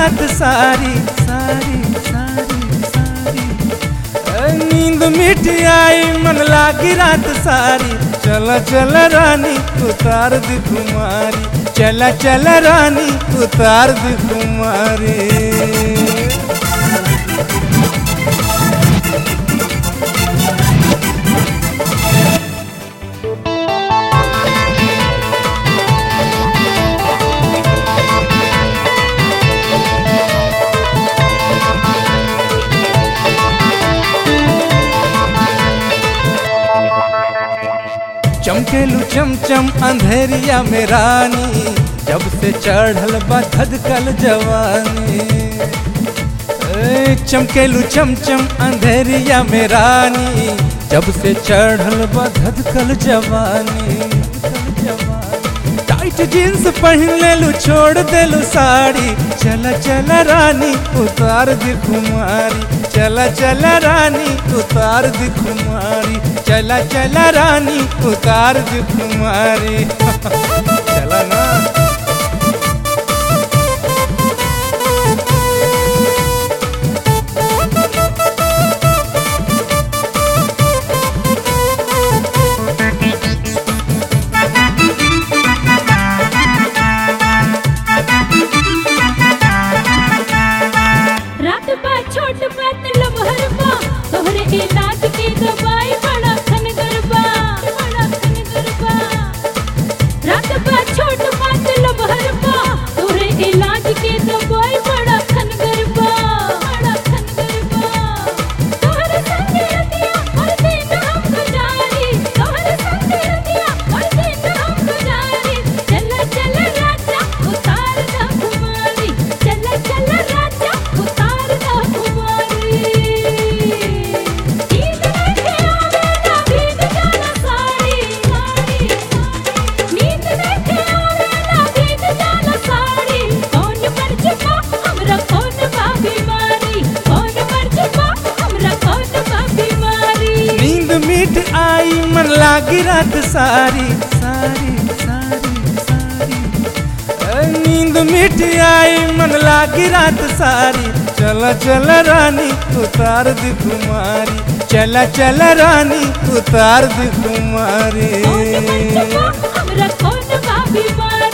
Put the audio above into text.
रात सारी सारी सारी सारी ए, नींद मिट आई मन लागी रात सारी चल चल रानी उतार दी कुमारी चल चल रानी उतार दी कुमारी चमकेलू चमचम अंधेरिया में रानी जब से चढ़ल बा धधकल जवानी ए, चमकेलू चमचम अंधेरिया में रानी जब से चढ़ल बा धधकल जवानी धधकल जवानी। टाइट जींस पहन लेलू छोड़ देलू साड़ी चल चल रानी उतार दी कुमारी चल चल रानी उतार दी कुमारी चल चल रानी उतार दी कुमारी चला ना रात बा छोट बात लमहर बा तोहरे इलाज के दवाई बड़ा खन गरबा बड़ा खन गरबा रात बा छोट बात लमहर बा तोहरे इलाज के दवाई बड़ा खन गरबा बड़ा खन गरबा तोहरे संग रतिया हर दिन हम गुजारी तोहरे संग रतिया हर दिन हम गुजारी चल चल राजा उतार दा कुमारी चल चल राजा उतार दा कुमारी नींद देखे आवे ना भीग जाना साड़ी साड़ी नींद देखे आवे ना भीग जाना साड़ी कौन पर छुपा हमरा कौन बा बीमारी कौन पर छुपा हमरा कौन बा बीमारी नींद मिट आई मन लागी रात सारी सारी सारी सारी ए, नींद मिट आई मन लागी रात सारी चल चल रानी उतार दी कुमारी चल चल रानी उतार दी कुमारी कौन पर छुपा हमरा कौन बा बीमारी